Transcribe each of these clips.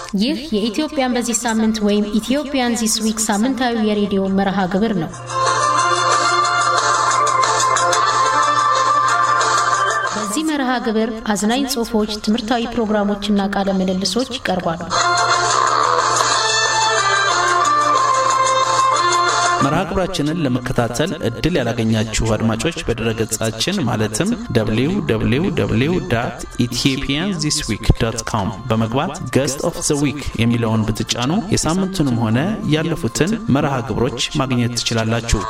ይህ የኢትዮጵያን በዚህ ሳምንት ወይም ኢትዮጵያን ዚስ ዊክ ሳምንታዊ የሬዲዮ መርሃ ግብር ነው። በዚህ መርሃ ግብር አዝናኝ ጽሑፎች፣ ትምህርታዊ ፕሮግራሞችና ቃለ ምልልሶች ይቀርባሉ። መርሃ ግብራችንን ለመከታተል እድል ያላገኛችሁ አድማጮች በድረገጻችን ማለትም www ኢትዮጵያን ዚስ ዊክ ዶት ኮም በመግባት ገስት ኦፍ ዘ ዊክ የሚለውን ብትጫኑ የሳምንቱንም ሆነ ያለፉትን መርሃ ግብሮች ማግኘት ትችላላችሁ።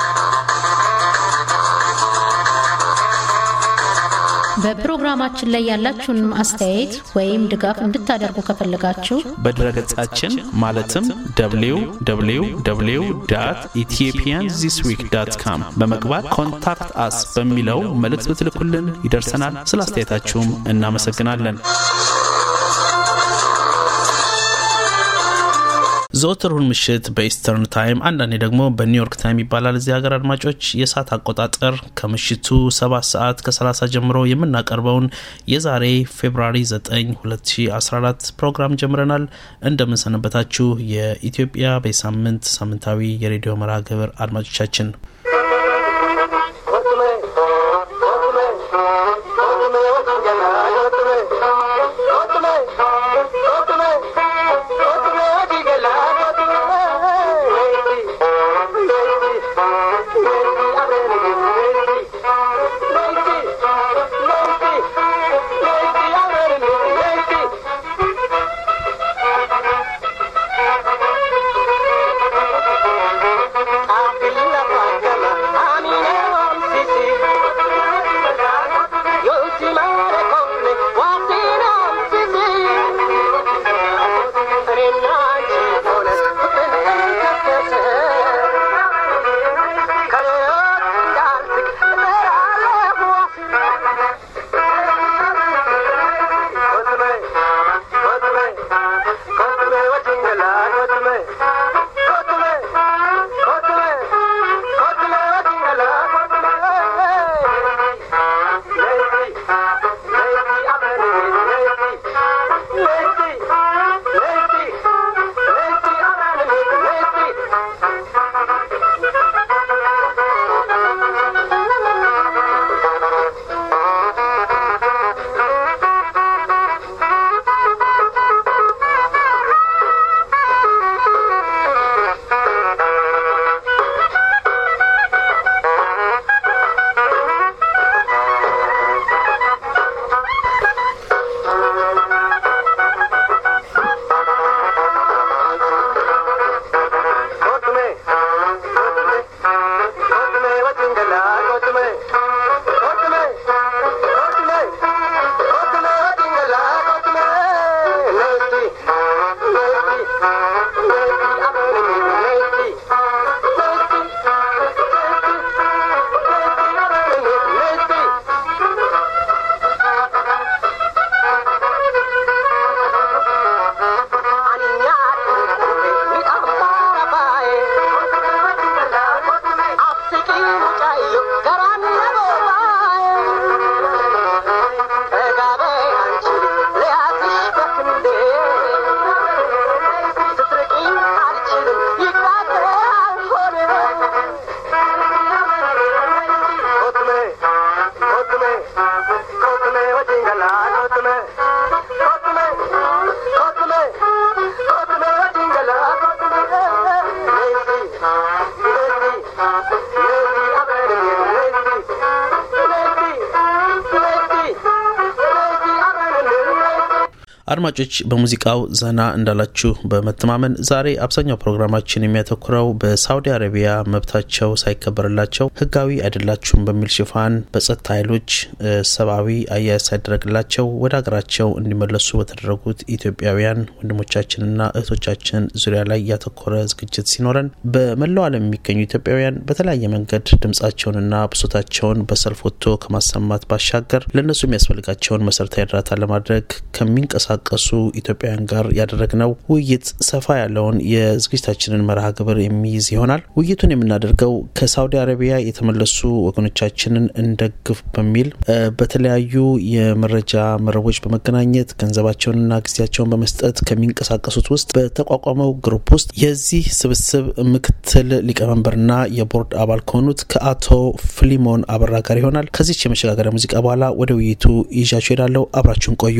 በፕሮግራማችን ላይ ያላችሁን አስተያየት ወይም ድጋፍ እንድታደርጉ ከፈለጋችሁ በድረገጻችን ማለትም www ኢትዮጵያን ዚስ ዊክ ዳት ካም በመግባት ኮንታክት አስ በሚለው መልእክት ብትልኩልን ይደርሰናል። ስለ አስተያየታችሁም እናመሰግናለን። ዘወትሩን ምሽት በኢስተርን ታይም አንዳንዴ ደግሞ በኒውዮርክ ታይም ይባላል። እዚህ ሀገር አድማጮች የሰዓት አቆጣጠር ከምሽቱ 7 ሰዓት ከ30 ጀምሮ የምናቀርበውን የዛሬ ፌብራሪ 9 2014 ፕሮግራም ጀምረናል። እንደምንሰነበታችሁ የኢትዮጵያ በሳምንት ሳምንታዊ የሬዲዮ መርሃ ግብር አድማጮቻችን አድማጮች በሙዚቃው ዘና እንዳላችሁ በመተማመን ዛሬ አብዛኛው ፕሮግራማችን የሚያተኩረው በሳውዲ አረቢያ መብታቸው ሳይከበርላቸው ሕጋዊ አይደላችሁም በሚል ሽፋን በጸጥታ ኃይሎች ሰብአዊ አያያዝ ሳይደረግላቸው ወደ ሀገራቸው እንዲመለሱ በተደረጉት ኢትዮጵያውያን ወንድሞቻችንና እህቶቻችን ዙሪያ ላይ ያተኮረ ዝግጅት ሲኖረን በመላው ዓለም የሚገኙ ኢትዮጵያውያን በተለያየ መንገድ ድምጻቸውንና ብሶታቸውን በሰልፍ ወጥቶ ከማሰማት ባሻገር ለእነሱ የሚያስፈልጋቸውን መሰረታዊ እርዳታ ለማድረግ ከሚንቀሳ ከሚንቀሳቀሱ ኢትዮጵያውያን ጋር ያደረግነው ውይይት ሰፋ ያለውን የዝግጅታችንን መርሃ ግብር የሚይዝ ይሆናል። ውይይቱን የምናደርገው ከሳውዲ አረቢያ የተመለሱ ወገኖቻችንን እንደግፍ በሚል በተለያዩ የመረጃ መረቦች በመገናኘት ገንዘባቸውንና ጊዜያቸውን በመስጠት ከሚንቀሳቀሱት ውስጥ በተቋቋመው ግሩፕ ውስጥ የዚህ ስብስብ ምክትል ሊቀመንበርና የቦርድ አባል ከሆኑት ከአቶ ፍሊሞን አበራ ጋር ይሆናል። ከዚች የመሸጋገሪያ ሙዚቃ በኋላ ወደ ውይይቱ ይዣችሁ ሄዳለሁ። አብራችሁን ቆዩ።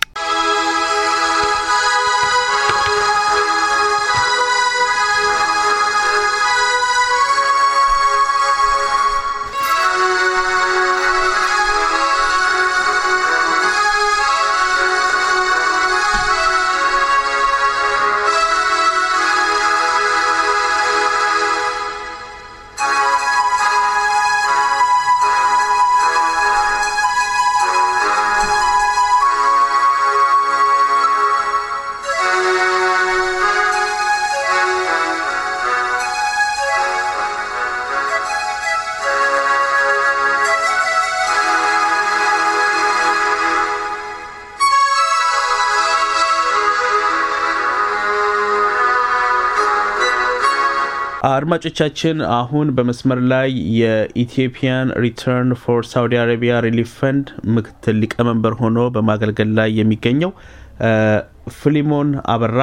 አድማጮቻችን አሁን በመስመር ላይ የኢትዮጵያን ሪተርን ፎር ሳውዲ አረቢያ ሪሊፍ ፈንድ ምክትል ሊቀመንበር ሆኖ በማገልገል ላይ የሚገኘው ፍሊሞን አበራ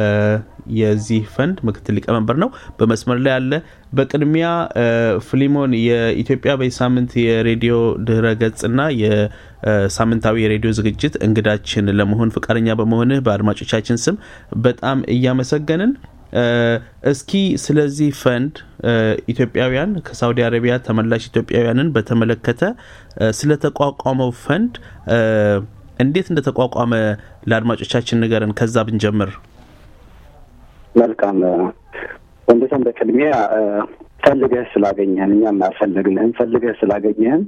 የዚህ ፈንድ ምክትል ሊቀመንበር ነው። በመስመር ላይ ያለ። በቅድሚያ ፍሊሞን የኢትዮጵያ በሳምንት የሬዲዮ ድህረ ገጽና የሳምንታዊ የሬዲዮ ዝግጅት እንግዳችን ለመሆን ፈቃደኛ በመሆንህ በአድማጮቻችን ስም በጣም እያመሰገንን እስኪ ስለዚህ ፈንድ ኢትዮጵያውያን ከሳውዲ አረቢያ ተመላሽ ኢትዮጵያውያንን በተመለከተ ስለተቋቋመው ፈንድ እንዴት እንደተቋቋመ ለአድማጮቻችን ንገረን። ከዛ ብንጀምር መልካም ወንደሰን። በቅድሚያ ፈልገህ ስላገኘህን እኛም አልፈለግንህም። ፈልገህ ስላገኘህን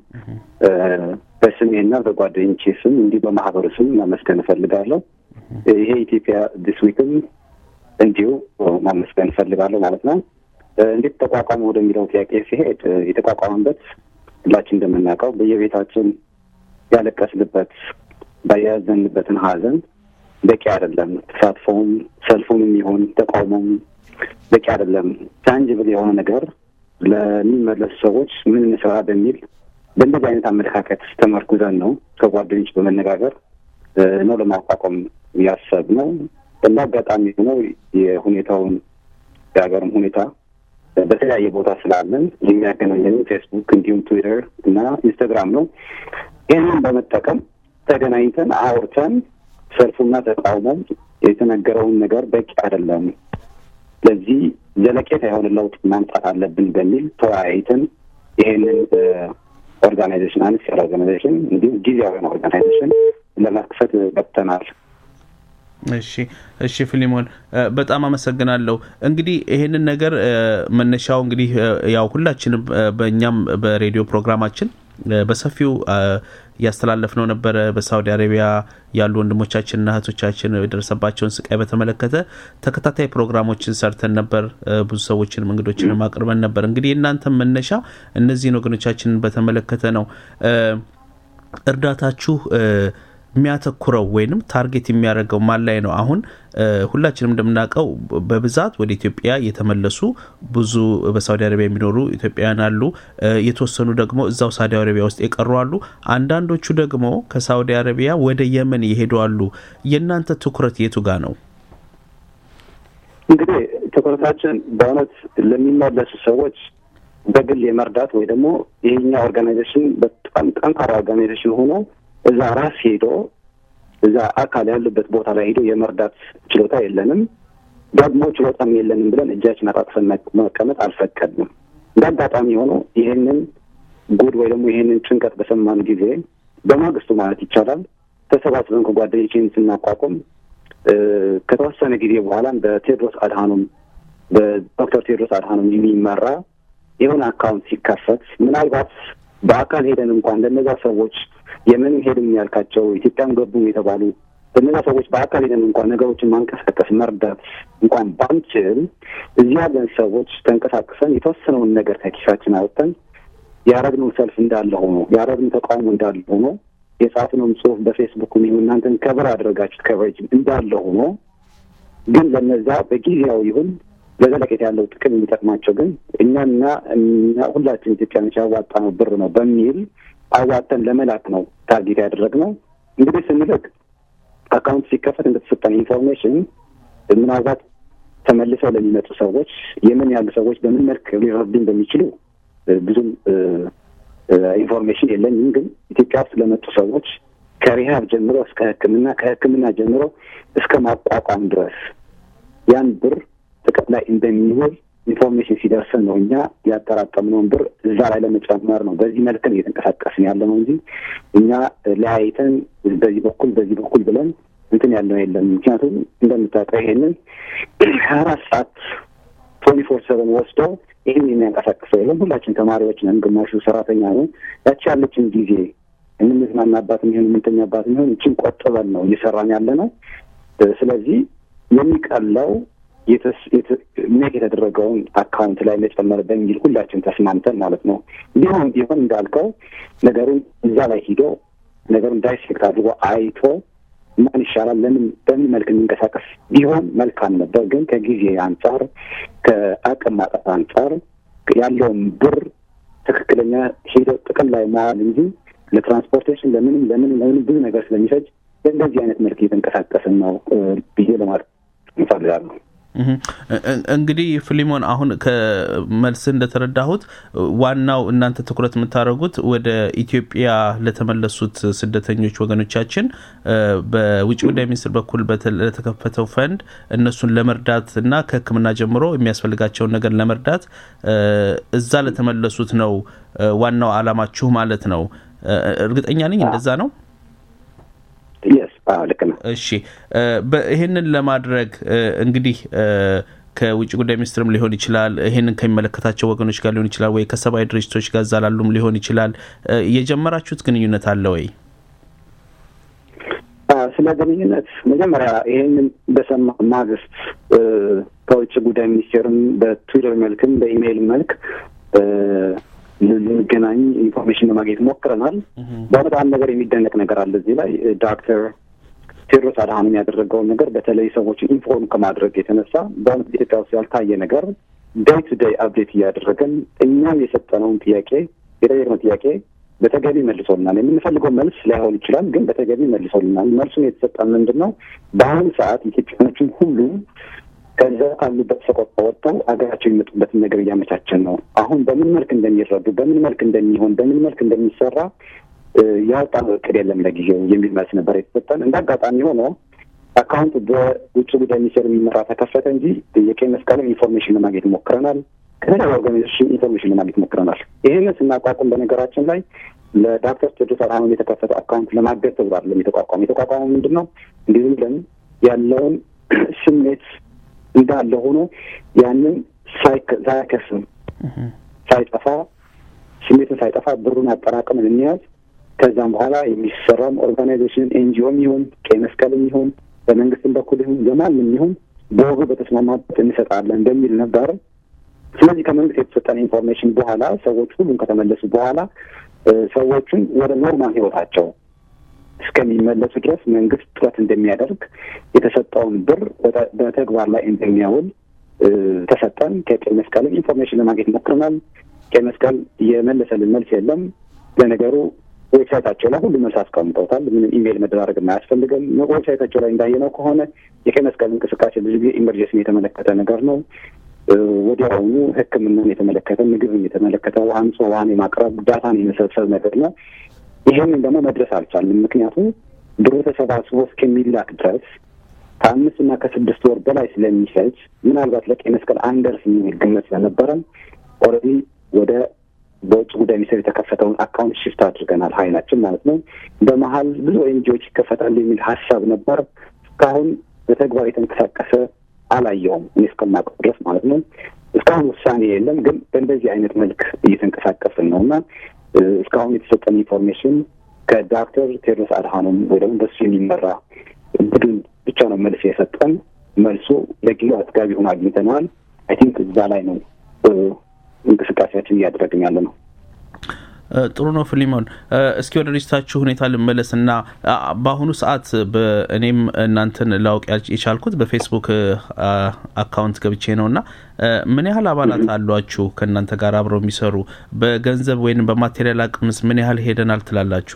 በስሜና በጓደኞቼ ስም እንዲህ በማህበሩ ስም ማመስገን እፈልጋለሁ። ይሄ ኢትዮጵያ ዲስ ዊክም እንዲሁ ማመስገን እፈልጋለሁ ማለት ነው። እንዴት ተቋቋመ ወደሚለው ጥያቄ ሲሄድ የተቋቋመበት ሁላችን እንደምናውቀው በየቤታችን ያለቀስንበት ባያዘንበትን ሀዘን በቂ አይደለም። ተሳትፎም ሰልፉም የሚሆን ተቃውሞም በቂ አይደለም። ታንጅብል የሆነ ነገር ለሚመለሱ ሰዎች ምን እንስራ በሚል በእንደዚህ አይነት አመለካከት ተመርኩዘን ነው ከጓደኞች በመነጋገር ነው ለማቋቋም ያሰብነው። እንደ አጋጣሚ ሆነው የሁኔታውን የሀገርም ሁኔታ በተለያየ ቦታ ስላለን የሚያገናኘን ፌስቡክ እንዲሁም ትዊተር እና ኢንስታግራም ነው። ይህንን በመጠቀም ተገናኝተን አውርተን ሰልፉና ተቃውሞም የተነገረውን ነገር በቂ አይደለም፣ ለዚህ ዘለቄታ የሆነ ለውጥ ማምጣት አለብን በሚል ተወያይተን ይሄንን ኦርጋናይዜሽን አነስ ያለ ኦርጋናይዜሽን እንዲሁም ጊዜያዊ ኦርጋናይዜሽን ለመክፈት ገብተናል። እሺ እሺ፣ ፊሊሞን በጣም አመሰግናለሁ። እንግዲህ ይሄንን ነገር መነሻው እንግዲህ ያው ሁላችንም በእኛም በሬዲዮ ፕሮግራማችን በሰፊው እያስተላለፍነው ነበረ። በሳውዲ አረቢያ ያሉ ወንድሞቻችንና እህቶቻችን የደረሰባቸውን ስቃይ በተመለከተ ተከታታይ ፕሮግራሞችን ሰርተን ነበር። ብዙ ሰዎችንም እንግዶችንም አቅርበን ነበር። እንግዲህ የእናንተ መነሻ እነዚህን ወገኖቻችንን በተመለከተ ነው። እርዳታችሁ የሚያተኩረው ወይንም ታርጌት የሚያደርገው ማን ላይ ነው? አሁን ሁላችንም እንደምናውቀው በብዛት ወደ ኢትዮጵያ የተመለሱ ብዙ በሳውዲ አረቢያ የሚኖሩ ኢትዮጵያውያን አሉ። የተወሰኑ ደግሞ እዛው ሳውዲ አረቢያ ውስጥ የቀሩ አሉ። አንዳንዶቹ ደግሞ ከሳውዲ አረቢያ ወደ የመን የሄዱ አሉ። የእናንተ ትኩረት የቱ ጋር ነው? እንግዲህ ትኩረታችን በእውነት ለሚመለሱ ሰዎች በግል የመርዳት ወይ ደግሞ ይሄኛ ኦርጋናይዜሽን በጣም ጠንካራ ኦርጋናይዜሽን ሆኖ እዛ ራስ ሄዶ እዛ አካል ያሉበት ቦታ ላይ ሄዶ የመርዳት ችሎታ የለንም፣ ደግሞ ችሎታም የለንም ብለን እጃችን አጣጥፈን መቀመጥ አልፈቀድንም። እንደ አጋጣሚ ሆኖ ይህንን ጉድ ወይ ደግሞ ይህንን ጭንቀት በሰማን ጊዜ በማግስቱ ማለት ይቻላል ተሰባስበን ከጓደኞችን ስናቋቁም ከተወሰነ ጊዜ በኋላም በቴዎድሮስ አድሃኖም በዶክተር ቴዎድሮስ አድሃኖም የሚመራ የሆነ አካውንት ሲከፈት ምናልባት በአካል ሄደን እንኳን ለነዛ ሰዎች የምን ሄድም ያልካቸው ኢትዮጵያም ገቡም የተባሉ በነዛ ሰዎች በአካል ሄደን እንኳን ነገሮችን ማንቀሳቀስ መርዳት እንኳን ባንችል እዚህ ያለን ሰዎች ተንቀሳቅሰን የተወሰነውን ነገር ከኪሳችን አወጥተን ያረግነው ሰልፍ እንዳለ ሆኖ ያረግነው ተቃውሞ እንዳለ ሆኖ የጻፍነውም ጽሁፍ በፌስቡክ ይሁን እናንተን ከበር ያደረጋችሁት ከቨሬጅ እንዳለ ሆኖ ግን ለነዛ በጊዜያዊ ይሁን ለዘለቄታ ያለው ጥቅም የሚጠቅማቸው ግን እኛና ሁላችን ኢትዮጵያኖች ያዋጣነው ብር ነው በሚል አዋጠን ለመላክ ነው ታርጌት ያደረግነው። እንግዲህ ስንልክ አካውንት ሲከፈት እንደተሰጠን ኢንፎርሜሽን ምናልባት ተመልሰው ለሚመጡ ሰዎች የምን ያሉ ሰዎች በምን መልክ ሊረዱ እንደሚችሉ ብዙም ኢንፎርሜሽን የለኝም። ግን ኢትዮጵያ ውስጥ ለመጡ ሰዎች ከሪሃብ ጀምሮ እስከ ሕክምና ከሕክምና ጀምሮ እስከ ማቋቋም ድረስ ያን ብር ጥቅም ላይ እንደሚውል ኢንፎርሜሽን ሲደርሰን ነው እኛ ያጠራቀምነውን ብር እዛ ላይ ለመጨመር ነው። በዚህ መልክ ነው እየተንቀሳቀስን ያለ ነው እንጂ እኛ ለያይተን በዚህ በኩል በዚህ በኩል ብለን እንትን ያለው የለም። ምክንያቱም እንደምታውቀው ይሄንን ሀያ አራት ሰዓት ቶኒ ፎር ሰቨን ወስደው ይህን የሚያንቀሳቅሰው የለም። ሁላችን ተማሪዎች ነን፣ ግማሹ ሰራተኛ ነው። ያቺ ያለችን ጊዜ የምንዝናናባት የሚሆን የምንተኛባት የሚሆን እችን ቆጥበን ነው እየሰራን ያለ ነው። ስለዚህ የሚቀለው ሜክ የተደረገውን አካውንት ላይ መጨመር በሚል ሁላችን ተስማምተን ማለት ነው። ቢሆን ቢሆን እንዳልከው ነገሩን እዛ ላይ ሂዶ ነገሩን ዳይሴክት አድርጎ አይቶ ማን ይሻላል፣ ለምን በምን መልክ የሚንቀሳቀስ ቢሆን መልካም ነበር። ግን ከጊዜ አንጻር ከአቅም ማጠፍ አንጻር ያለውን ብር ትክክለኛ ሂዶ ጥቅም ላይ መዋል እንጂ ለትራንስፖርቴሽን ለምንም ለምንም ለምንም ብዙ ነገር ስለሚፈጅ በእንደዚህ አይነት መልክ እየተንቀሳቀስን ነው ብዬ ለማለት እንፈልጋለሁ። እንግዲህ ፊሊሞን አሁን ከመልስ እንደተረዳሁት ዋናው እናንተ ትኩረት የምታደርጉት ወደ ኢትዮጵያ ለተመለሱት ስደተኞች ወገኖቻችን በውጭ ጉዳይ ሚኒስትር በኩል ለተከፈተው ፈንድ እነሱን ለመርዳት እና ከሕክምና ጀምሮ የሚያስፈልጋቸውን ነገር ለመርዳት እዛ ለተመለሱት ነው ዋናው አላማችሁ ማለት ነው። እርግጠኛ ነኝ እንደዛ ነው። ልክ ነው። እሺ ይህንን ለማድረግ እንግዲህ ከውጭ ጉዳይ ሚኒስትርም ሊሆን ይችላል፣ ይህንን ከሚመለከታቸው ወገኖች ጋር ሊሆን ይችላል፣ ወይ ከሰብአዊ ድርጅቶች ጋር እዛ ላሉም ሊሆን ይችላል። የጀመራችሁት ግንኙነት አለ ወይ? ስለ ግንኙነት መጀመሪያ ይህንን በሰማ ማግስት ከውጭ ጉዳይ ሚኒስቴርም በትዊተር መልክም በኢሜይል መልክ ልንገናኝ ኢንፎርሜሽን ለማግኘት ሞክረናል። በእውነት አንድ ነገር የሚደነቅ ነገር አለ እዚህ ላይ ዶክተር ቴዎድሮስ አድሃኖም ያደረገውን ነገር በተለይ ሰዎችን ኢንፎርም ከማድረግ የተነሳ በእውነት ኢትዮጵያ ውስጥ ያልታየ ነገር ዴይ ቱ ዴይ አፕዴት እያደረገን እኛም የሰጠነውን ጥያቄ የጠየቅነው ጥያቄ በተገቢ መልሶልናል። የምንፈልገው መልስ ላይሆን ይችላል፣ ግን በተገቢ መልሶልናል። መልሱን የተሰጠን ምንድን ነው? በአሁኑ ሰዓት ኢትዮጵያኖችን ሁሉ ከዛ ካሉበት ሰቆቃ ወጥተው ሀገራቸው የሚመጡበትን ነገር እያመቻቸን ነው። አሁን በምን መልክ እንደሚረዱ፣ በምን መልክ እንደሚሆን፣ በምን መልክ እንደሚሰራ ያወጣነው እቅድ የለም ለጊዜው የሚል መልስ ነበር የተሰጠን። እንደ አጋጣሚ ሆኖ አካውንት በውጭ ጉዳይ ሚኒስቴር የሚመራ ተከፈተ እንጂ የቀይ መስቀልም ኢንፎርሜሽን ለማግኘት ሞክረናል። ከተለያዩ ኦርጋናይዜሽን ኢንፎርሜሽን ለማግኘት ሞክረናል። ይህንን ስናቋቁም በነገራችን ላይ ለዶክተር ቴዎድሮስ አድሃኖም የተከፈተ አካውንት ለማገዝ ተብሎ አይደለም የተቋቋመ። የተቋቋመው ምንድን ነው እንዲህ ብለን ያለውን ስሜት እንዳለ ሆኖ ያንን ሳይከስም ሳይጠፋ ስሜትን ሳይጠፋ ብሩን አጠራቅምን እንያዝ። ከዛም በኋላ የሚሰራም ኦርጋናይዜሽን ኤንጂኦም ይሁን ቀይ መስቀልም ይሁን በመንግስትም በኩል ይሁን በማንም ይሁን በወጉ በተስማማበት እንሰጣለን እንደሚል ነበር። ስለዚህ ከመንግስት የተሰጠን ኢንፎርሜሽን በኋላ ሰዎች ሁሉም ከተመለሱ በኋላ ሰዎቹን ወደ ኖርማል ህይወታቸው እስከሚመለሱ ድረስ መንግስት ጥረት እንደሚያደርግ የተሰጠውን ብር በተግባር ላይ እንደሚያውል ተሰጠን። ከቀይ መስቀልም ኢንፎርሜሽን ለማግኘት ሞክረናል። ቀይ መስቀል የመለሰልን መልስ የለም። ለነገሩ ዌብሳይታቸው ላይ ሁሉ መልስ አስቀምጠውታል። ምንም ኢሜይል መደራረግ አያስፈልግም። ዌብሳይታቸው ላይ እንዳየነው ከሆነ የቀይ መስቀል እንቅስቃሴ ብዙ ጊዜ ኢመርጀንሲን የተመለከተ ነገር ነው። ወዲያውኑ ሕክምናን የተመለከተ ምግብን የተመለከተ አንጾ ውሃን የማቅረብ ዳታን የመሰብሰብ ነገር ነው። ይህንን ደግሞ መድረስ አልቻልንም። ምክንያቱም ብሩ ተሰባስቦ እስከሚላክ ድረስ ከአምስት እና ከስድስት ወር በላይ ስለሚፈጅ ምናልባት ለቀይ መስቀል አንደርስ የሚል ግምት ስለነበረን ኦልሬዲ ወደ በውጭ ጉዳይ ሚኒስቴር የተከፈተውን አካውንት ሽፍት አድርገናል፣ ሀይላችን ማለት ነው። በመሀል ብዙ ኤንጂኦች ይከፈታሉ የሚል ሀሳብ ነበር። እስካሁን በተግባር የተንቀሳቀሰ አላየውም፣ እኔ እስከማውቀው ድረስ ማለት ነው። እስካሁን ውሳኔ የለም፣ ግን በእንደዚህ አይነት መልክ እየተንቀሳቀስን ነው እና እስካሁን የተሰጠን ኢንፎርሜሽን ከዶክተር ቴዎድሮስ አድሃኖም ወይ ደግሞ በሱ የሚመራ ቡድን ብቻ ነው መልስ የሰጠን። መልሱ ለጊዜው አጥጋቢ ሆኖ አግኝተነዋል። አይ ቲንክ እዛ ላይ ነው እንቅስቃሴያችን እያደረግን ያለ ነው። ጥሩ ነው ፊሊሞን። እስኪ ወደ ድርጅታችሁ ሁኔታ ልመለስ እና በአሁኑ ሰዓት እኔም እናንተን ላውቅ የቻልኩት በፌስቡክ አካውንት ገብቼ ነው እና ምን ያህል አባላት አሏችሁ ከእናንተ ጋር አብረው የሚሰሩ? በገንዘብ ወይም በማቴሪያል አቅምስ ምን ያህል ሄደናል ትላላችሁ?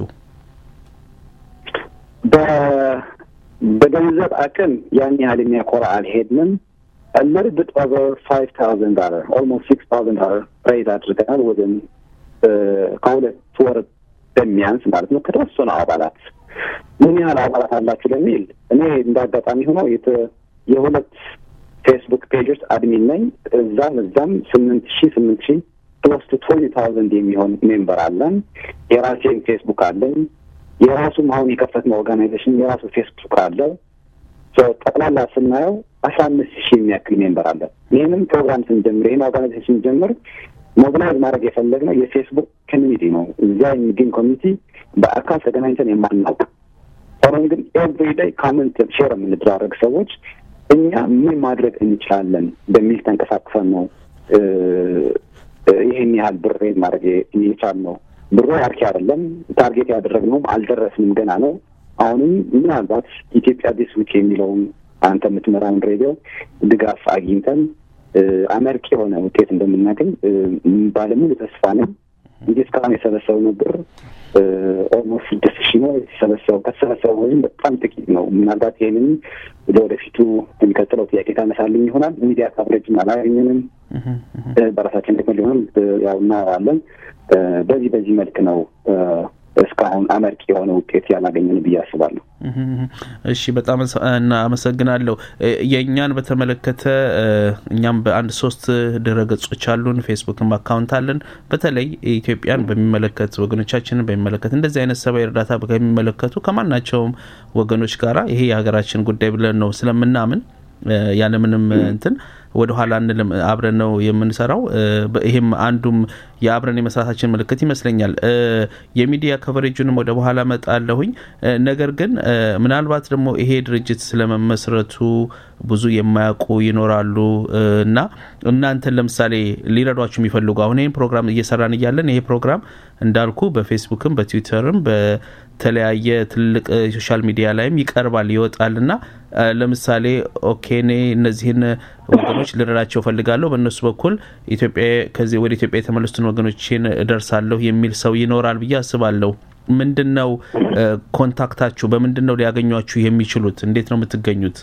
በገንዘብ አቅም ያን ያህል የሚያኮራ አልሄድንም። little bit over five thousand dollar almost six thousand dollar ሬዝ አድርገናል ወደም ከሁለት ወር በሚያንስ ማለት ነው ከተወሰኑ አባላት ምን ያህል አባላት አላችሁ ለሚል እኔ እንደ አጋጣሚ ሆኖ የሁለት ፌስቡክ ፔጆች አድሚን ነኝ እዛም እዛም ስምንት ሺ ስምንት ሺ ክሎስ ቱ ትዌንቲ ታውዘንድ የሚሆን ሜምበር አለን የራሴን ፌስቡክ አለኝ የራሱም አሁን የከፈትነው ኦርጋናይዜሽን የራሱ ፌስቡክ አለው ጠቅላላ ስናየው አስራ አምስት ሺህ የሚያክል ሜምበር አለ። ይህንም ፕሮግራም ስንጀምር ይህን ኦርጋናይዜሽን ስንጀምር ሞቢላይዝ ማድረግ የፈለግነው የፌስቡክ ኮሚኒቲ ነው። እዚያ የሚገኝ ኮሚኒቲ በአካል ተገናኝተን የማናውቅ ሆኖም ግን ኤቭሪ ዴይ ካመንት ሼር የምንደራረግ ሰዎች እኛ ምን ማድረግ እንችላለን በሚል ተንቀሳቅሰን ነው ይህን ያህል ብር ማድረግ የቻልነው። ብሩ አርኪ አይደለም። ታርጌት ያደረግነውም አልደረስንም፣ ገና ነው። አሁንም ምናልባት ኢትዮጵያ ዲስ ዊክ የሚለውን አንተ የምትመራውን ሬዲዮ ድጋፍ አግኝተን አመርቂ የሆነ ውጤት እንደምናገኝ ባለሙሉ ተስፋ ነን። እንጂ እስካሁን የሰበሰብነው ብር ኦልሞስት ስድስት ሺህ ነው የተሰበሰበው። ከተሰበሰበው ወይም በጣም ጥቂት ነው። ምናልባት ይህንን ለወደፊቱ የሚቀጥለው ጥያቄ ታነሳልኝ ይሆናል። ሚዲያ ካቨሬጅም አላገኘንም። በራሳችን ደግሞ ሊሆን ያው እናወራለን። በዚህ በዚህ መልክ ነው እስካሁን አመርቂ የሆነ ውጤት ያላገኘን ብዬ አስባለሁ። እሺ፣ በጣም አመሰግናለሁ። የእኛን በተመለከተ እኛም በአንድ ሶስት ድረ ገጾች አሉን፣ ፌስቡክም አካውንት አለን። በተለይ ኢትዮጵያን በሚመለከት ወገኖቻችንን በሚመለከት እንደዚህ አይነት ሰብአዊ እርዳታ ከሚመለከቱ ከማናቸውም ወገኖች ጋራ ይሄ የሀገራችን ጉዳይ ብለን ነው ስለምናምን ያለምንም እንትን ወደ ኋላ እንልም አብረን ነው የምንሰራው። ይሄም አንዱም የአብረን የመስራታችን ምልክት ይመስለኛል። የሚዲያ ከቨሬጁንም ወደ በኋላ መጣለሁኝ። ነገር ግን ምናልባት ደግሞ ይሄ ድርጅት ስለመመስረቱ ብዙ የማያውቁ ይኖራሉ እና እናንተን ለምሳሌ ሊረዷችሁ የሚፈልጉ አሁን ይህን ፕሮግራም እየሰራን እያለን ይሄ ፕሮግራም እንዳልኩ በፌስቡክም በትዊተርም በተለያየ ትልቅ ሶሻል ሚዲያ ላይም ይቀርባል ይወጣል እና ለምሳሌ ኦኬ እኔ እነዚህን ወገኖች ልረዳቸው ፈልጋለሁ በእነሱ በኩል ኢትዮጵያ ከዚህ ወደ ኢትዮጵያ የተመለሱትን ወገኖችን እደርሳለሁ የሚል ሰው ይኖራል ብዬ አስባለሁ። ምንድን ነው ኮንታክታችሁ? በምንድን ነው ሊያገኟችሁ የሚችሉት? እንዴት ነው የምትገኙት?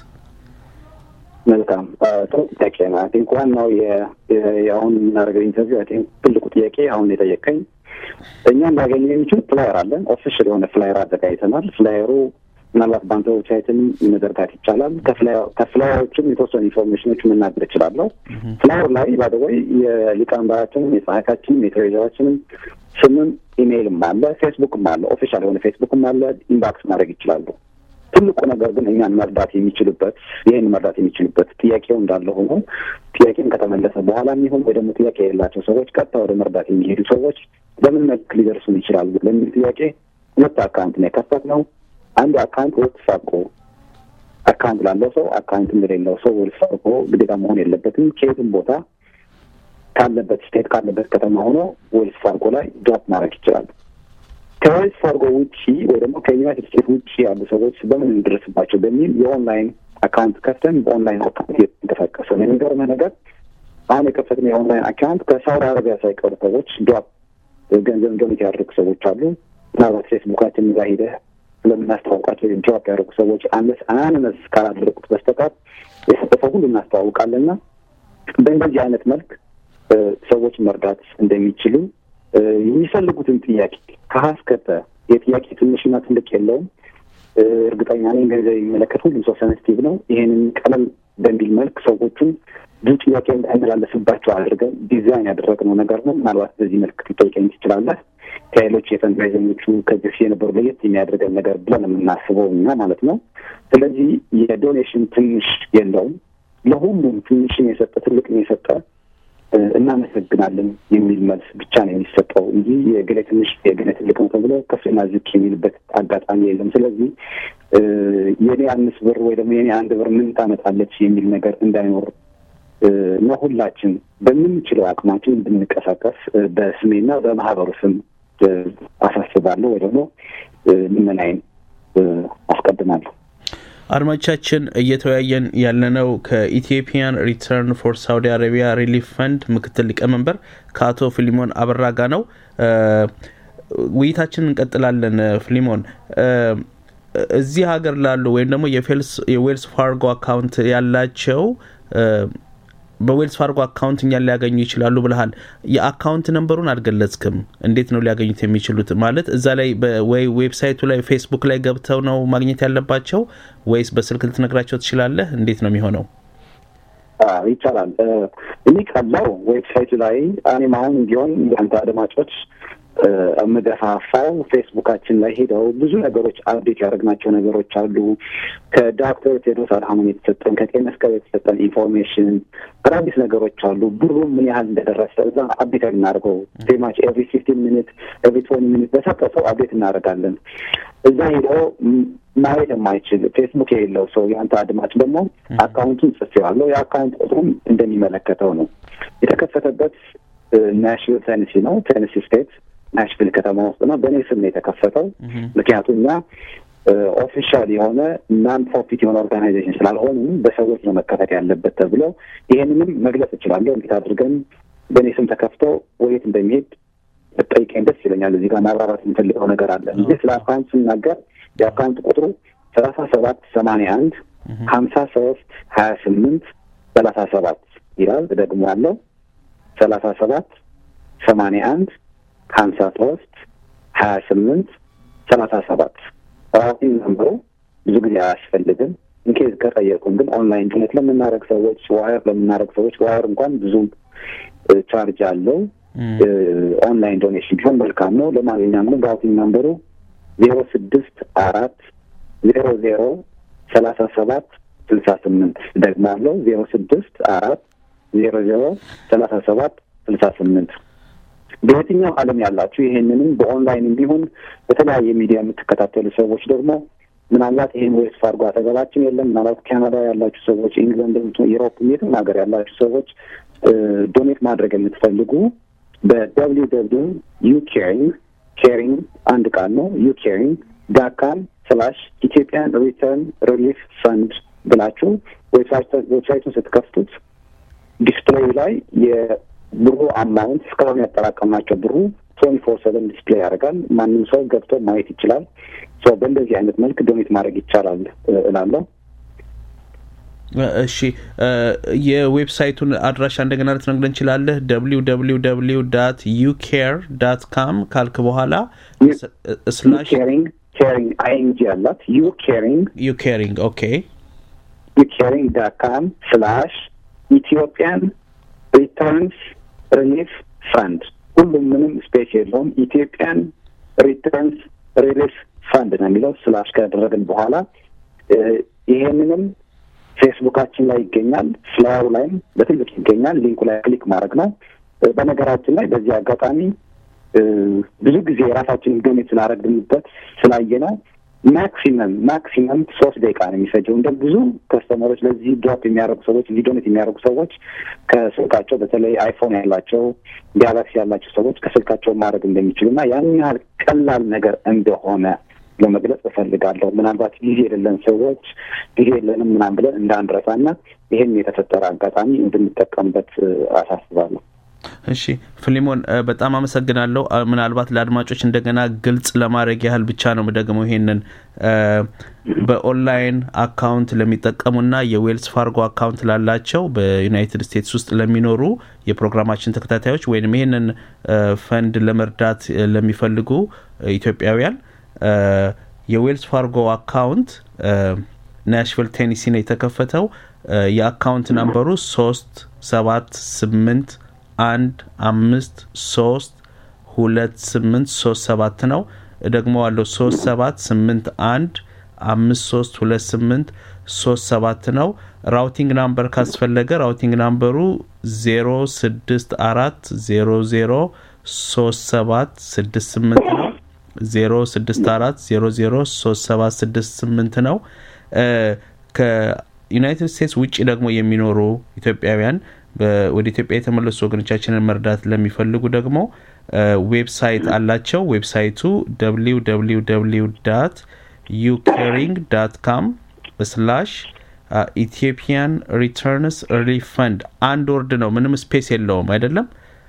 መልካም ጥሩ ጥያቄ ነው። አይ ቲንክ ዋናው የአሁን የምናደርገው ኢንተርቪው አይ ቲንክ ትልቁ ጥያቄ አሁን የጠየቀኝ እኛም ላገኘ የሚችል ፍላየር አለን። ኦፊሻል የሆነ ፍላየር አዘጋጅተናል። ፍላየሩ ምናልባት በአንተ ዌብሳይትም መዘርጋት ይቻላል። ከፍላየሮችም የተወሰኑ ኢንፎርሜሽኖች መናገር እችላለሁ። ፍላየር ላይ ባደወይ የሊቀመንበራችንም የጸሐፊያችንም የትሬዘራችንም ስምም ኢሜይልም አለ፣ ፌስቡክም አለ፣ ኦፊሻል የሆነ ፌስቡክም አለ። ኢንባክስ ማድረግ ይችላሉ። ትልቁ ነገር ግን እኛን መርዳት የሚችሉበት ይህን መርዳት የሚችሉበት ጥያቄው እንዳለ ሆኖ ጥያቄም ከተመለሰ በኋላ የሚሆን ወይ ደግሞ ጥያቄ የሌላቸው ሰዎች ቀጥታ ወደ መርዳት የሚሄዱ ሰዎች በምን መልክ ሊደርሱን ይችላሉ ለሚል ጥያቄ ሁለት አካውንት ነው የከፈትነው። አንዱ አካውንት ወልስ ፋርጎ አካውንት ላለው ሰው አካውንት እንደሌለው ሰው ወልስ ፋርጎ ግዴታ መሆን የለበትም። ከየትም ቦታ ካለበት ስቴት ካለበት ከተማ ሆኖ ወልስ ፋርጎ ላይ ድሮፕ ማድረግ ይችላሉ። ከዌልስ ፋርጎ ውጭ ወይ ደግሞ ከዩናይትድ ስቴትስ ውጭ ያሉ ሰዎች በምን እንደርስባቸው በሚል የኦንላይን አካውንት ከፍተን በኦንላይን አካውንት እየተንቀሳቀሰ ነው። የሚገርምህ ነገር አሁን የከፈትነው የኦንላይን አካውንት ከሳውዲ አረቢያ ሳይቀሩ ሰዎች ድሮፕ ገንዘብ ዶኔት ያደርጉ ሰዎች አሉ። ምናልባት ፌስቡካችን እዛ ሂደህ ስለምናስተዋውቃቸው ድሮፕ ያደረጉ ሰዎች አንለስ አናነስ ካላደረጉት በስተቀር የሰጠፈው ሁሉ እናስተዋውቃለንና በእንደዚህ አይነት መልክ ሰዎች መርዳት እንደሚችሉ የሚፈልጉትን ጥያቄ ከሀስከተ የጥያቄ ትንሽና ትልቅ የለውም። እርግጠኛ ነኝ ገንዘብ የሚመለከት ሁሉም ሰው ሰንስቲቭ ነው። ይህንን ቀለል በሚል መልክ ሰዎቹን ብዙ ጥያቄ እንዳይመላለስባቸው አድርገን ዲዛይን ያደረግነው ነገር ነው። ምናልባት በዚህ መልክ ልጠይቀኝ ትችላለህ። ከሌሎች የፈንድራይዘኞቹ ከዚህ በፊት የነበሩ ለየት የሚያደርገን ነገር ብለን የምናስበው እኛ ማለት ነው። ስለዚህ የዶኔሽን ትንሽ የለውም። ለሁሉም ትንሽን የሰጠ ትልቅን የሰጠ እናመሰግናለን የሚል መልስ ብቻ ነው የሚሰጠው እንጂ የገሌ ትንሽ የገሌ ትልቅ ነው ተብሎ ከፍና ዝቅ የሚልበት አጋጣሚ የለም። ስለዚህ የኔ አምስት ብር ወይ ደግሞ የኔ አንድ ብር ምን ታመጣለች የሚል ነገር እንዳይኖር ነው። ሁላችን በምንችለው አቅማችን እንድንቀሳቀስ በስሜና በማህበሩ ስም አሳስባለሁ ወይ ደግሞ ልመናዬን አስቀድማለሁ። አድማጮቻችን እየተወያየን ያለነው ከኢትዮጵያን ሪተርን ፎር ሳውዲ አረቢያ ሪሊፍ ፈንድ ምክትል ሊቀመንበር ከአቶ ፊሊሞን አበራ ጋ ነው። ውይይታችን እንቀጥላለን። ፊሊሞን እዚህ ሀገር ላሉ ወይም ደግሞ የዌልስ ፋርጎ አካውንት ያላቸው በዌልስ ፋርጎ አካውንት እኛን ሊያገኙ ይችላሉ ብልሃል። የአካውንት ነንበሩን አልገለጽክም። እንዴት ነው ሊያገኙት የሚችሉት? ማለት እዛ ላይ ወይ ዌብሳይቱ ላይ ፌስቡክ ላይ ገብተው ነው ማግኘት ያለባቸው ወይስ በስልክ ልትነግራቸው ትችላለህ? እንዴት ነው የሚሆነው? ይቻላል። እኔ ካለው ዌብሳይቱ ላይ እኔም አሁን ቢሆን ያንተ አድማጮች የምገፋፋው ፌስቡካችን ላይ ሄደው ብዙ ነገሮች አብዴት ያደረግናቸው ነገሮች አሉ። ከዶክተር ቴድሮስ አድሃኖም የተሰጠን ከቀይ መስቀል የተሰጠን ኢንፎርሜሽን አዳዲስ ነገሮች አሉ። ብሩ ምን ያህል እንደደረሰ እዛ አብዴት የምናደርገው ዜማች ኤቭሪ ፊፍቲን ሚኒት ኤቭሪ ቶኒ ሚኒት በሰጠሰው አብዴት እናደርጋለን። እዛ ሄደው ማየት የማይችል ፌስቡክ የሌለው ሰው የአንተ አድማጭ ደግሞ አካውንቱን ጽፌዋለሁ። የአካውንት ቁጥሩም እንደሚመለከተው ነው። የተከፈተበት ናሽቪል ቴነሲ ነው፣ ቴነሲ ስቴት ናሽቪል ከተማ ውስጥ ነው። በእኔ ስም ነው የተከፈተው። ምክንያቱም እኛ ኦፊሻል የሆነ ናን ፕሮፊት የሆነ ኦርጋናይዜሽን ስላልሆኑ በሰዎች ነው መከፈት ያለበት ተብሎ ይሄንንም መግለጽ እችላለሁ። እንዴት አድርገን በእኔ ስም ተከፍቶ ወዴት እንደሚሄድ ጠይቀኝ ደስ ይለኛል። እዚህ ጋር ማብራራት የምፈልገው ነገር አለ። እዚህ ስለ አካውንት ስናገር የአካውንት ቁጥሩ ሰላሳ ሰባት ሰማንያ አንድ ሀምሳ ሶስት ሀያ ስምንት ሰላሳ ሰባት ይላል። ደግሞ ያለው ሰላሳ ሰባት ሰማንያ አንድ ሀምሳ ሶስት ሀያ ስምንት ሰላሳ ሰባት ራሲን ነምበሩ ብዙ ጊዜ አያስፈልግም። ኢንኬዝ ከጠየቁን ግን ኦንላይን ዶኔት ለምናደርግ ሰዎች ዋየር ለምናደርግ ሰዎች ዋየር እንኳን ብዙ ቻርጅ አለው። ኦንላይን ዶኔሽን ቢሆን መልካም ነው። ለማንኛውም ግን ራሲን ነምበሩ ዜሮ ስድስት አራት ዜሮ ዜሮ ሰላሳ ሰባት ስልሳ ስምንት ደግሞ አለው ዜሮ ስድስት አራት ዜሮ ዜሮ ሰላሳ ሰባት ስልሳ ስምንት በየትኛው ዓለም ያላችሁ ይሄንንም በኦንላይን እንዲሁን በተለያየ ሚዲያ የምትከታተሉ ሰዎች ደግሞ ምናልባት ይሄን ዌስት ፋርጎ አጠገባችን የለም። ምናልባት ካናዳ ያላችሁ ሰዎች፣ ኢንግላንድ፣ ዩሮፕ የትም ሀገር ያላችሁ ሰዎች ዶኔት ማድረግ የምትፈልጉ በደብሊው ደብሊው ዩ ኬሪንግ ኬሪንግ አንድ ቃል ነው ዩ ኬሪንግ ዳካም ስላሽ ኢትዮጵያን ሪተርን ሪሊፍ ፈንድ ብላችሁ ዌብሳይቱን ስትከፍቱት ዲስፕሌይ ላይ የብሩ አማውንት እስካሁን ያጠራቀምናቸው ብሩ ትዌንቲ ፎር ሰቨን ዲስፕሌይ ያደርጋል። ማንም ሰው ገብቶ ማየት ይችላል። በእንደዚህ አይነት መልክ ዶኔት ማድረግ ይቻላል እላለሁ። እሺ የዌብሳይቱን አድራሻ እንደገና ልትነግረን እንችላለህ? ደብሊው ደብሊው ደብሊው ዳት ዩ ኬር ዳት ካም ካልክ በኋላ ስላሽ ኬሪንግ ኬሪንግ አይንጂ ያላት ዩ ኬሪንግ ዩ ኬሪንግ ኦኬ ዩ ኬሪንግ ዳት ካም ስላሽ ኢትዮጵያን ሪተርንስ ሪሊፍ ፈንድ ሁሉም ምንም ስፔስ የለውም። ኢትዮጵያን ሪተርንስ ሪሊፍ ፈንድ ነው የሚለው ስላሽ ካደረግን በኋላ ይሄንንም ፌስቡካችን ላይ ይገኛል። ፍላየሩ ላይም በትልቅ ይገኛል። ሊንኩ ላይ ክሊክ ማድረግ ነው። በነገራችን ላይ በዚህ አጋጣሚ ብዙ ጊዜ የራሳችንን ዶኔት ስላደረግንበት ስላየ ነው ማክሲመም ማክሲመም ሶስት ደቂቃ ነው የሚፈጀው። እንደ ብዙ ከስተመሮች ለዚህ ድሮፕ የሚያደርጉ ሰዎች እዚህ ዶኔት የሚያደርጉ ሰዎች ከስልካቸው በተለይ አይፎን ያላቸው ጋላክሲ ያላቸው ሰዎች ከስልካቸው ማድረግ እንደሚችሉ እና ያን ያህል ቀላል ነገር እንደሆነ ለመግለጽ እፈልጋለሁ። ምናልባት ጊዜ የሌለን ሰዎች ጊዜ የለንም ምናምን ብለን እንዳንረሳ እና ይህን የተፈጠረ አጋጣሚ እንድንጠቀምበት አሳስባለሁ። እሺ ፊሊሞን በጣም አመሰግናለሁ። ምናልባት ለአድማጮች እንደገና ግልጽ ለማድረግ ያህል ብቻ ነው ደግሞ ይሄንን በኦንላይን አካውንት ለሚጠቀሙና የዌልስ ፋርጎ አካውንት ላላቸው በዩናይትድ ስቴትስ ውስጥ ለሚኖሩ የፕሮግራማችን ተከታታዮች ወይም ይህንን ፈንድ ለመርዳት ለሚፈልጉ ኢትዮጵያውያን የዌልስ ፋርጎ አካውንት ናሽቪል ቴኒሲ ነው የተከፈተው። የአካውንት ናምበሩ ሶስት ሰባት ስምንት አንድ አምስት ሶስት ሁለት ስምንት ሶስት ሰባት ነው። ደግሞ አለው ሶስት ሰባት ስምንት አንድ አምስት ሶስት ሁለት ስምንት ሶስት ሰባት ነው። ራውቲንግ ናምበር ካስፈለገ ራውቲንግ ናምበሩ ዜሮ ስድስት አራት ዜሮ ዜሮ ሶስት ሰባት ስድስት ስምንት ነው። ዜሮ ስድስት አራት ዜሮ ዜሮ ሶስት ሰባት ስድስት ስምንት ነው። ከዩናይትድ ስቴትስ ውጭ ደግሞ የሚኖሩ ኢትዮጵያውያን ወደ ኢትዮጵያ የተመለሱ ወገኖቻችንን መርዳት ለሚፈልጉ ደግሞ ዌብሳይት አላቸው። ዌብሳይቱ ደብሊው ደብሊው ደብሊው ዳት ዩኬሪንግ ዳት ካም ስላሽ ኢትዮጵያን ሪተርንስ ሪሊፍ ፈንድ አንድ ወርድ ነው፣ ምንም ስፔስ የለውም አይደለም።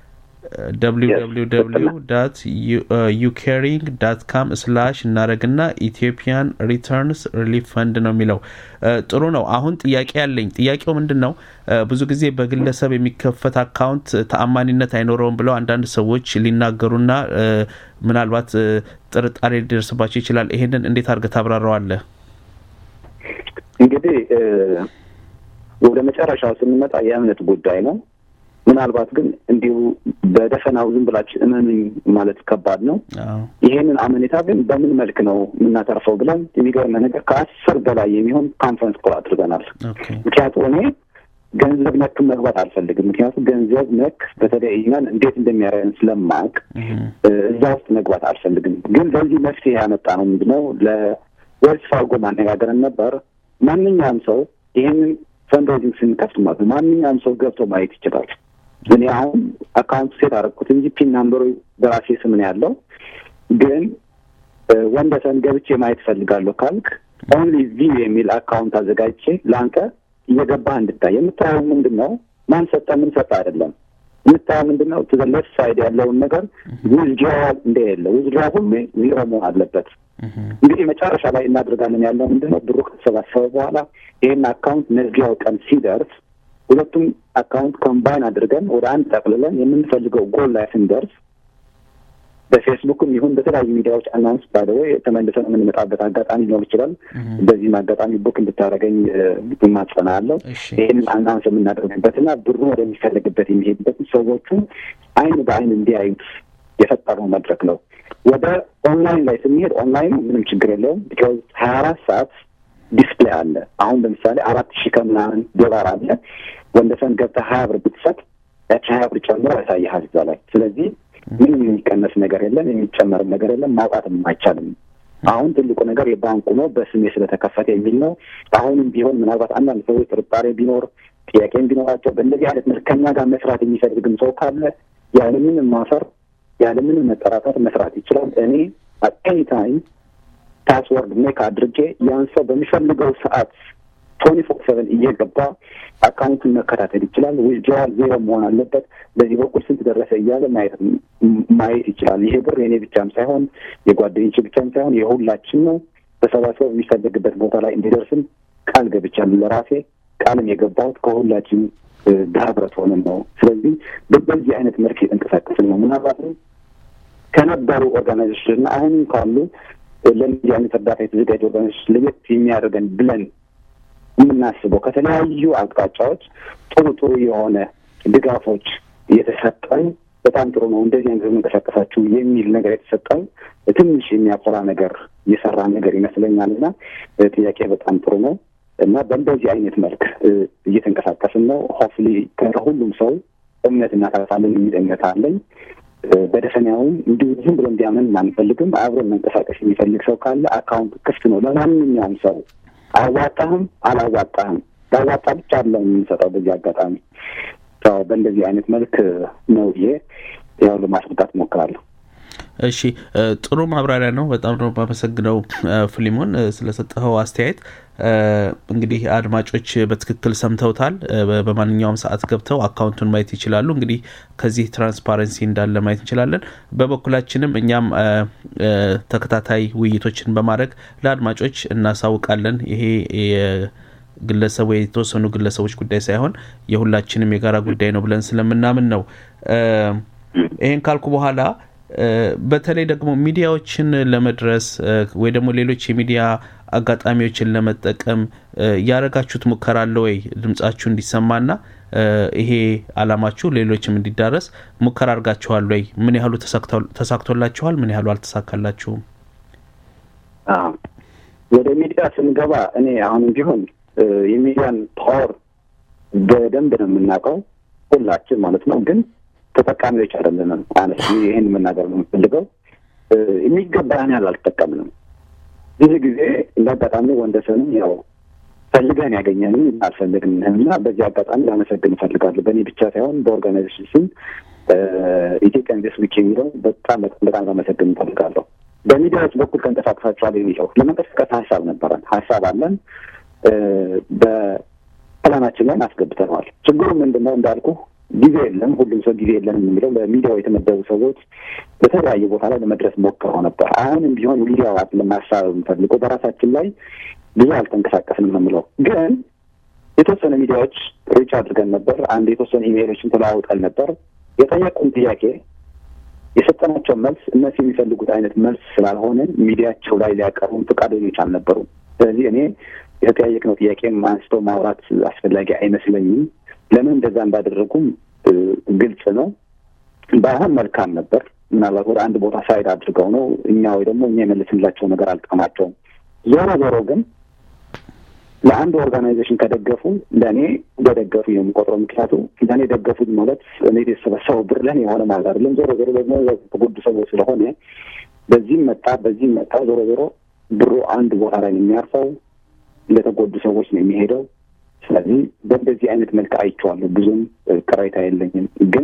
www ዩኬሪንግ ዳት ካም ስላሽ እናደረግና ኢትዮጵያን ሪተርንስ ሪሊፍ ፈንድ ነው የሚለው። ጥሩ ነው። አሁን ጥያቄ ያለኝ ጥያቄው ምንድን ነው? ብዙ ጊዜ በግለሰብ የሚከፈት አካውንት ተአማኒነት አይኖረውም ብለው አንዳንድ ሰዎች ሊናገሩና ምናልባት ጥርጣሬ ሊደርስባቸው ይችላል። ይሄንን እንዴት አድርገህ ታብራራዋለህ? እንግዲህ ወደ መጨረሻው ስንመጣ የእምነት ጉዳይ ነው። ምናልባት ግን እንዲሁ በደፈናው ዝም ብላችሁ እመኑኝ ማለት ከባድ ነው። ይሄንን አመኔታ ግን በምን መልክ ነው የምናተርፈው ብለን የሚገርመ ነገር ከአስር በላይ የሚሆን ካንፈረንስ ኮል አድርገናል። ምክንያቱም እኔ ገንዘብ ነክ መግባት አልፈልግም። ምክንያቱም ገንዘብ ነክ በተለይ እኛን እንዴት እንደሚያደርገን ስለማያውቅ እዛ ውስጥ መግባት አልፈልግም። ግን ለዚህ መፍትሄ ያመጣ ነው ምንድነው ለዌልስ ፋርጎ ማነጋገርን ነበር። ማንኛውም ሰው ይህንን ፈንድሬዚንግ ስንከፍት ማለት ነው ማንኛውም ሰው ገብቶ ማየት ይችላል። እኔ አሁን አካውንት ሴት አደረግኩት እንጂ ፒን ናምበሩ በራሴ ስም ነው ያለው። ግን ወንደሰን ገብቼ ማየት ፈልጋለሁ ካልክ ኦንሊ ቪው የሚል አካውንት አዘጋጅቼ ለአንተ እየገባህ እንድታይ የምታየው ምንድን ነው? ማን ሰጠ ምን ሰጠ አይደለም። የምታየው ምንድን ነው? ሌፍት ሳይድ ያለውን ነገር ዊዝድራዋል እንደሌለ ዊዝድራዋል ሁሉ ዜሮ መሆን አለበት። እንግዲህ መጨረሻ ላይ እናደርጋለን ያለው ምንድን ነው? ብሩ ከተሰባሰበ በኋላ ይህን አካውንት መዝጊያው ቀን ሲደርስ ሁለቱም አካውንት ኮምባይን አድርገን ወደ አንድ ጠቅልለን የምንፈልገው ጎል ላይ ስንደርስ በፌስቡክም ይሁን በተለያዩ ሚዲያዎች አናውንስ ባደወይ ተመልሰን የምንመጣበት አጋጣሚ ሊኖር ይችላል። በዚህም አጋጣሚ ቡክ እንድታደረገኝ ማጸና አለው። ይህንን አናውንስ የምናደርግበትና ብሩ ወደሚፈለግበት የሚሄድበት ሰዎቹ አይን በአይን እንዲያዩት የፈጠረው መድረክ ነው። ወደ ኦንላይን ላይ ስንሄድ ኦንላይኑ ምንም ችግር የለውም። ቢካዝ ሀያ አራት ሰዓት ዲስፕሌይ አለ። አሁን ለምሳሌ አራት ሺህ ከምናምን ዶላር አለ። ወንደሰን ገብተህ ሀያ ብር ብትሰጥ ያቺ ሀያ ብር ጨምሮ ያሳይሃል እዛ ላይ። ስለዚህ ምንም የሚቀነስ ነገር የለም፣ የሚጨመርም ነገር የለም፣ ማውጣትም አይቻልም። አሁን ትልቁ ነገር የባንኩ ነው በስሜ ስለተከፈተ የሚል ነው። አሁንም ቢሆን ምናልባት አንዳንድ ሰዎች ጥርጣሬ ቢኖር ጥያቄም ቢኖራቸው በእንደዚህ አይነት መልክ ከኛ ጋር መስራት የሚፈልግም ሰው ካለ ያለምንም ማፈር ያለምንም መጠራጠር መስራት ይችላል። እኔ አት ታይም ፓስወርድ ሜክ አድርጌ ያን ሰው በሚፈልገው ሰዓት ቶኒ ፎር ሰቨን እየገባ አካውንቱን መከታተል ይችላል። ዊዝድራዋል ዜሮ መሆን አለበት። በዚህ በኩል ስንት ደረሰ እያለ ማየት ማየት ይችላል። ይሄ ብር የኔ ብቻም ሳይሆን የጓደኞች ብቻም ሳይሆን የሁላችን ነው። ተሰባስበው የሚፈለግበት ቦታ ላይ እንዲደርስም ቃል ገብቻለሁ ለራሴ ቃልም የገባሁት ከሁላችን በህብረት ሆነን ነው። ስለዚህ በዚህ አይነት መልክ የተንቀሳቀስን ነው። ምናልባትም ከነበሩ ኦርጋናይዜሽን እና አሁንም ካሉ ለእንዲህ አይነት እርዳታ የተዘጋጀ ኦርጋናይዜሽን ለየት የሚያደርገን ብለን የምናስበው ከተለያዩ አቅጣጫዎች ጥሩ ጥሩ የሆነ ድጋፎች እየተሰጠን በጣም ጥሩ ነው፣ እንደዚህ አይነት መንቀሳቀሳችሁ የሚል ነገር የተሰጠን ትንሽ የሚያኮራ ነገር እየሰራ ነገር ይመስለኛል እና ጥያቄ በጣም ጥሩ ነው እና በእንደዚህ አይነት መልክ እየተንቀሳቀስን ነው። ሆፍሊ ከሁሉም ሰው እምነት እናሳሳለን የሚል እምነት አለኝ። በደፈናውም እንዲሁ ዝም ብሎ እንዲያምን አንፈልግም። አብረን መንቀሳቀስ የሚፈልግ ሰው ካለ አካውንት ክፍት ነው ለማንኛውም ሰው አዋጣህም አላዋጣህም ላዋጣ ብቻ አለ የምንሰጠው። በዚህ አጋጣሚ በእንደዚህ አይነት መልክ ነው ይሄ ያው ለማስረዳት እሞክራለሁ። እሺ ጥሩ ማብራሪያ ነው። በጣም ነው የማመሰግነው ፊሊሞን ስለሰጠኸው አስተያየት። እንግዲህ አድማጮች በትክክል ሰምተውታል። በማንኛውም ሰዓት ገብተው አካውንቱን ማየት ይችላሉ። እንግዲህ ከዚህ ትራንስፓረንሲ እንዳለ ማየት እንችላለን። በበኩላችንም እኛም ተከታታይ ውይይቶችን በማድረግ ለአድማጮች እናሳውቃለን። ይሄ ግለሰቡ የተወሰኑ ግለሰቦች ጉዳይ ሳይሆን የሁላችንም የጋራ ጉዳይ ነው ብለን ስለምናምን ነው። ይሄን ካልኩ በኋላ በተለይ ደግሞ ሚዲያዎችን ለመድረስ ወይ ደግሞ ሌሎች የሚዲያ አጋጣሚዎችን ለመጠቀም ያደረጋችሁት ሙከራ አለ ወይ? ድምጻችሁ እንዲሰማና ይሄ አላማችሁ ሌሎችም እንዲዳረስ ሙከራ አድርጋችኋል ወይ? ምን ያህሉ ተሳክቶላችኋል? ምን ያህሉ አልተሳካላችሁም? ወደ ሚዲያ ስንገባ እኔ አሁንም ቢሆን የሚዲያን ፓወር በደንብ ነው የምናውቀው ሁላችን ማለት ነው ግን ተጠቃሚዎች አይደለንም። አነስ ይህን መናገር ነው የምፈልገው። የሚገባን ያህል አልተጠቀምንም። ብዙ ጊዜ እንደ አጋጣሚ ወንደሰንም ያው ፈልገን ያገኘንም አልፈልግንም እና በዚህ አጋጣሚ ላመሰግን እፈልጋለሁ። በእኔ ብቻ ሳይሆን በኦርጋናይዜሽን ስም ኢትዮጵያ ኢንቨስት ዊክ የሚለው በጣም በጣም ለመሰግን እንፈልጋለሁ። በሚዲያዎች በኩል ተንቀሳቅሳችኋል የሚለው ለመንቀሳቀስ ሀሳብ ነበረን፣ ሀሳብ አለን፣ በፕላናችን ላይ አስገብተነዋል። ችግሩ ምንድን ነው እንዳልኩ ጊዜ የለም። ሁሉም ሰው ጊዜ የለም የሚለው ለሚዲያው የተመደቡ ሰዎች በተለያየ ቦታ ላይ ለመድረስ ሞክረው ነበር። አሁንም ቢሆን ሚዲያው አይደለም ሀሳብ የምፈልገው በራሳችን ላይ ብዙ አልተንቀሳቀስንም ነው የምለው። ግን የተወሰነ ሚዲያዎች ሪች አድርገን ነበር። አንድ የተወሰነ ኢሜይሎችን ተለዋውጠን ነበር። የጠየቁን ጥያቄ የሰጠናቸው መልስ እነሱ የሚፈልጉት አይነት መልስ ስላልሆነ ሚዲያቸው ላይ ሊያቀርቡን ፈቃደኞች አልነበሩም። ስለዚህ እኔ የተጠያየቅነው ጥያቄም አንስቶ ማውራት አስፈላጊ አይመስለኝም። ለምን እንደዛ እንዳደረጉም ግልጽ ነው። ባይሆን መልካም ነበር። ምናልባት ወደ አንድ ቦታ ሳይድ አድርገው ነው እኛ ወይ ደግሞ እኛ የመለስንላቸው ነገር አልጠማቸውም። ዞሮ ዞሮ ግን ለአንድ ኦርጋናይዜሽን ከደገፉ ለእኔ እንደደገፉ የምቆጥረው ምክንያቱ ለእኔ ደገፉኝ ማለት እኔ የተሰበሰበው ብር ለእኔ የሆነ ማለት አይደለም። ዞሮ ዞሮ ደግሞ የተጎዱ ሰዎች ስለሆነ በዚህም መጣ በዚህም መጣ ዞሮ ዞሮ ብሩ አንድ ቦታ ላይ ነው የሚያርፈው፣ ለተጎዱ ሰዎች ነው የሚሄደው። ስለዚህ በእንደዚህ አይነት መልክ አይቼዋለሁ። ብዙም ቅሬታ የለኝም። ግን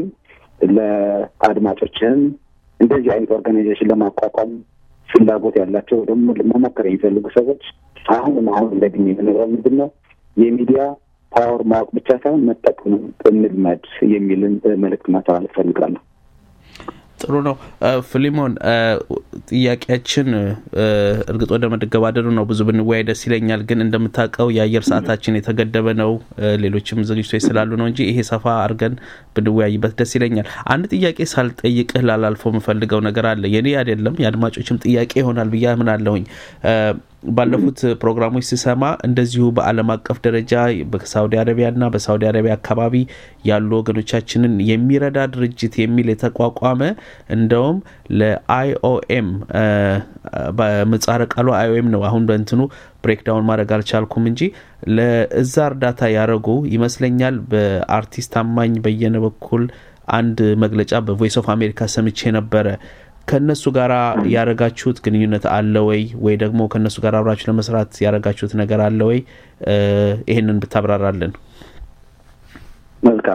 ለአድማጮችህም እንደዚህ አይነት ኦርጋናይዜሽን ለማቋቋም ፍላጎት ያላቸው ደግሞ መሞከር የሚፈልጉ ሰዎች አሁንም አሁን እንደግኝ የምንለው ምንድን ነው የሚዲያ ፓወር ማወቅ ብቻ ሳይሆን መጠቀም እንልመድ የሚልን መልእክት ማስተላለፍ ፈልጋለሁ። ጥሩ ነው ፊሊሞን፣ ጥያቄያችን እርግጥ ወደ መደገባደዱ ነው። ብዙ ብንወያይ ደስ ይለኛል፣ ግን እንደምታውቀው የአየር ሰዓታችን የተገደበ ነው። ሌሎችም ዝግጅቶች ስላሉ ነው እንጂ ይሄ ሰፋ አድርገን ብንወያይበት ደስ ይለኛል። አንድ ጥያቄ ሳልጠይቅህ ላላልፎ የምፈልገው ነገር አለ። የኔ አይደለም የአድማጮችም ጥያቄ ይሆናል ብዬ አምናለሁኝ። ባለፉት ፕሮግራሞች ስሰማ እንደዚሁ በዓለም አቀፍ ደረጃ በሳውዲ አረቢያና በሳውዲ አረቢያ አካባቢ ያሉ ወገኖቻችንን የሚረዳ ድርጅት የሚል የተቋቋመ እንደውም ለአይኦኤም በምህጻረ ቃሉ አይኦኤም ነው። አሁን በእንትኑ ብሬክዳውን ማድረግ አልቻልኩም እንጂ ለእዛ እርዳታ ያደረጉ ይመስለኛል። በአርቲስት አማኝ በየነ በኩል አንድ መግለጫ በቮይስ ኦፍ አሜሪካ ሰምቼ ነበረ። ከእነሱ ጋር ያደረጋችሁት ግንኙነት አለ ወይ? ወይ ደግሞ ከእነሱ ጋር አብራችሁ ለመስራት ያደረጋችሁት ነገር አለ ወይ? ይህንን ብታብራራለን። መልካም።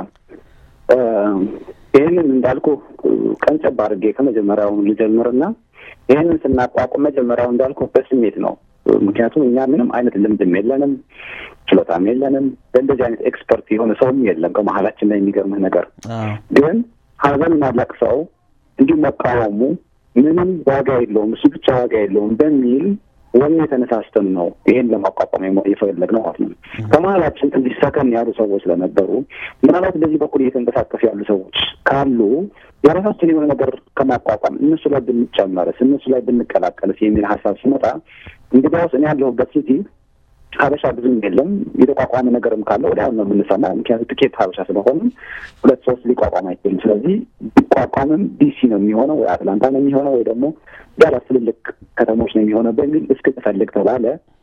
ይህንን እንዳልኩ ቀንጨብ አድርጌ ከመጀመሪያውን ልጀምርና ይህንን ስናቋቁም መጀመሪያው እንዳልኩ በስሜት ነው። ምክንያቱም እኛ ምንም አይነት ልምድም የለንም፣ ችሎታም የለንም። በእንደዚህ አይነት ኤክስፐርት የሆነ ሰውም የለም ከመሀላችን ላይ። የሚገርምህ ነገር ግን ሀዘን ማለቅ ሰው እንዲሁ መቃወሙ ምንም ዋጋ የለውም፣ እሱ ብቻ ዋጋ የለውም በሚል ወኔ የተነሳስተን ነው ይሄን ለማቋቋም የፈለግነው ማለት ነው። ከመሀላችን ትንሽ ሰከን ያሉ ሰዎች ስለነበሩ ምናልባት በዚህ በኩል እየተንቀሳቀሱ ያሉ ሰዎች ካሉ የራሳችን የሆነ ነገር ከማቋቋም እነሱ ላይ ብንጨመርስ፣ እነሱ ላይ ብንቀላቀልስ የሚል ሀሳብ ሲመጣ እንግዲያውስ እኔ ያለሁበት ሲቲ ሀበሻ ብዙም የለም። የተቋቋመ ነገርም ካለ ወዲያ ነው የምንሰማው። ምክንያቱም ጥቂት ሀበሻ ስለሆነ ሁለት ሶስት ሊቋቋም አይችልም። ስለዚህ ቢቋቋምም ዲሲ ነው የሚሆነው ወይ አትላንታ ነው የሚሆነው ወይ ደግሞ ዳላስ ትልልቅ ከተሞች ነው የሚሆነው በሚል እስክትፈልግ ተባለ።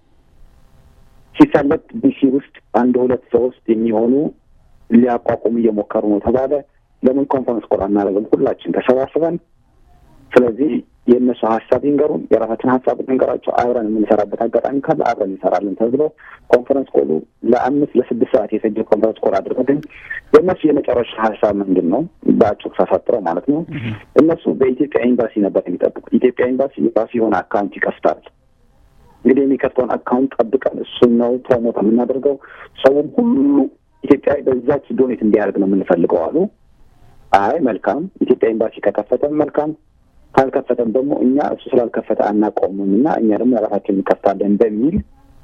ሲፈለግ ዲሲ ውስጥ አንድ ሁለት ሶስት የሚሆኑ ሊያቋቁሙ እየሞከሩ ነው ተባለ። ለምን ኮንፈረንስ ኮል አናደርግም? ሁላችን ተሰባስበን ስለዚህ የእነሱ ሀሳብ ይንገሩን፣ የራሳችን ሀሳብ እንገራቸው፣ አብረን የምንሰራበት አጋጣሚ ካለ አብረን እንሰራለን ተብሎ ኮንፈረንስ ኮሉ ለአምስት ለስድስት ሰዓት የፈጀ ኮንፈረንስ ኮል አድርገን የእነሱ የመጨረሻ ሀሳብ ምንድን ነው? በአጭሩ ሳሳጥረው ማለት ነው። እነሱ በኢትዮጵያ ኤምባሲ ነበር የሚጠብቁት። ኢትዮጵያ ኤምባሲ የራሱ የሆነ አካውንት ይከፍታል። እንግዲህ የሚከፍተውን አካውንት ጠብቀን እሱን ነው ፕሮሞት የምናደርገው። ሰውም ሁሉ ኢትዮጵያ በዛች ዶኔት እንዲያደርግ ነው የምንፈልገው አሉ። አይ መልካም፣ ኢትዮጵያ ኤምባሲ ከከፈተም መልካም ካልከፈተም ደግሞ እኛ እሱ ስላልከፈተ አናቆምም እና እኛ ደግሞ የራሳችን እንከፍታለን በሚል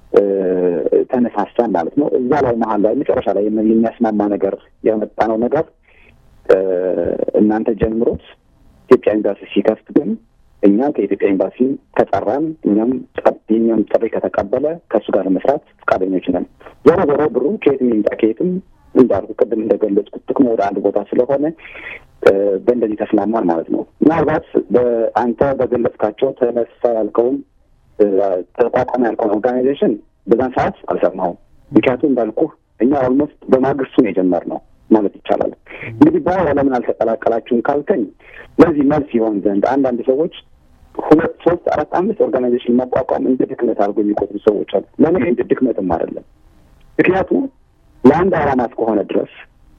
ተነሳሳን ማለት ነው። እዛ ላይ መሀል ላይ መጨረሻ ላይ የሚያስማማ ነገር ያመጣነው ነገር እናንተ ጀምሮት ኢትዮጵያ ኤምባሲ ሲከፍት ግን እኛ ከኢትዮጵያ ኤምባሲ ከጠራን እኛም የኛም ጥሪ ከተቀበለ ከእሱ ጋር ለመስራት ፈቃደኞች ነን። ዞሮ ዞሮ ብሩ ከየትም ይምጣ ከየትም እንዳልኩ ቅድም እንደገለጽኩት ጥቅሙ ወደ አንድ ቦታ ስለሆነ በእንደዚህ ተስማማን ማለት ነው። ምናልባት በአንተ በገለጽካቸው ተነሳ ያልከውን ተቋቋመ ያልከውን ኦርጋናይዜሽን በዛን ሰዓት አልሰማሁም። ምክንያቱም እንዳልኩ እኛ ኦልሞስት በማግስቱ ነው የጀመርነው ማለት ይቻላል። እንግዲህ በኋላ ለምን አልተቀላቀላችሁም ካልከኝ ለዚህ መልስ ይሆን ዘንድ አንዳንድ ሰዎች ሁለት ሶስት አራት አምስት ኦርጋናይዜሽን ማቋቋም እንደ ድክመት አድርጎ የሚቆጥሩ ሰዎች አሉ። ለእኔ እንደ ድክመትም አይደለም። ምክንያቱም ለአንድ ዓላማ እስከሆነ ድረስ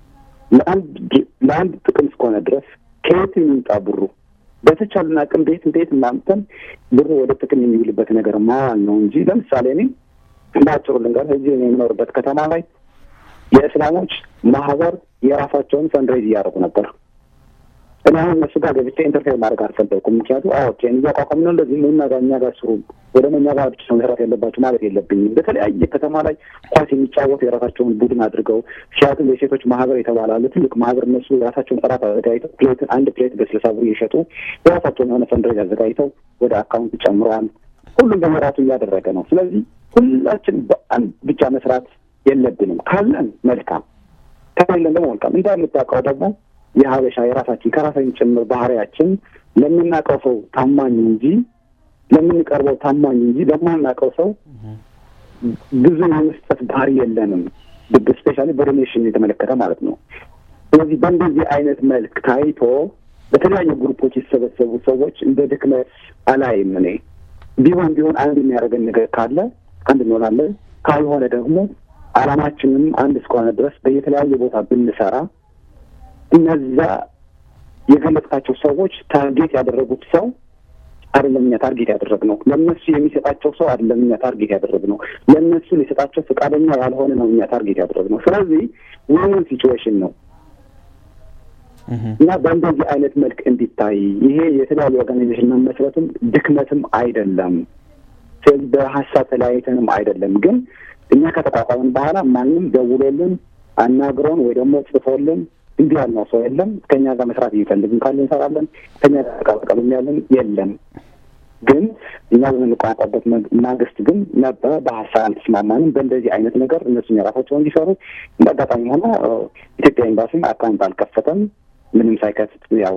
ለአንድ ጥቅም እስከሆነ ድረስ ከየት የሚምጣ ብሩ በተቻለን አቅም ቤት ቤት እናምተን ብሩ ወደ ጥቅም የሚውልበት ነገር ማዋል ነው እንጂ ለምሳሌ እኔ እንዳጭሩ ልንገር እዚህ የምኖርበት ከተማ ላይ የእስላሞች ማህበር የራሳቸውን ፈንድሬዝ እያደረጉ ነበር። እኔ አሁን እነሱ ጋር ገብቼ ኢንተርፌር ማድረግ አልፈለኩም። ምክንያቱም አዎ ኦኬ እያቋቋም ነው እንደዚህ እና ጋር እኛ ጋር ስሩ ወደ እኛ ጋር ብቻ መስራት ያለባቸው ማለት የለብኝም። በተለያየ ከተማ ላይ ኳስ የሚጫወቱ የራሳቸውን ቡድን አድርገው ሲያትል የሴቶች ማህበር የተባላለ ትልቅ ማህበር እነሱ የራሳቸውን ጥራት አዘጋጅተው ፕሌትን አንድ ፕሌት በስልሳ ብር እየሸጡ የራሳቸውን የሆነ ፈንድሬዝ አዘጋጅተው ወደ አካውንት ጨምረዋል። ሁሉም በመራቱ እያደረገ ነው። ስለዚህ ሁላችን በአንድ ብቻ መስራት የለብንም። ካለን መልካም፣ ከሌለን ደግሞ መልካም። እንደምታውቀው ደግሞ የሀበሻ የራሳችን ከራሳችን ጭምር ባህሪያችን ለምናውቀው ሰው ታማኝ እንጂ ለምንቀርበው ታማኝ እንጂ ለማናውቀው ሰው ብዙ የመስጠት ባህሪ የለንም። ስፔሻሊ በዶኔሽን የተመለከተ ማለት ነው። ስለዚህ በእንደዚህ አይነት መልክ ታይቶ በተለያዩ ግሩፖች የተሰበሰቡ ሰዎች እንደ ድክመት አላይም። እኔ ቢሆን ቢሆን አንድ የሚያደርገን ነገር ካለ አንድ እንሆናለን። ካልሆነ ደግሞ አላማችንም አንድ እስከሆነ ድረስ በየተለያየ ቦታ ብንሰራ እነዛ የገለጽካቸው ሰዎች ታርጌት ያደረጉት ሰው አይደለም እኛ ታርጌት ያደረግነው። ለእነሱ የሚሰጣቸው ሰው አይደለም እኛ ታርጌት ያደረግነው። ለእነሱ ሊሰጣቸው ፈቃደኛ ያልሆነ ነው እኛ ታርጌት ያደረግነው። ስለዚህ ዊን ሲቹዌሽን ነው እና በእንደዚህ አይነት መልክ እንዲታይ ይሄ የተለያዩ ኦርጋናይዜሽን መመስረትም ድክመትም አይደለም። ስለዚህ በሀሳብ ተለያይተንም አይደለም። ግን እኛ ከተቋቋምን በኋላ ማንም ደውሎልን አናግሮን ወይ ደግሞ ጽፎልን እንዲህ ያልነው ሰው የለም። ከኛ ጋር መስራት የሚፈልግም ካለ እንሰራለን። ከኛ ጋር ተቀላቀሉም ያለን የለም። ግን እኛ በምንቋቋበት ማግስት ግን ነበረ በሀሳብ አልተስማማንም። በእንደዚህ አይነት ነገር እነሱም የራሳቸው እንዲሰሩ እንደ አጋጣሚ ሆነ ኢትዮጵያ ኤምባሲም አካውንት አልከፈተም። ምንም ሳይከፍት ያው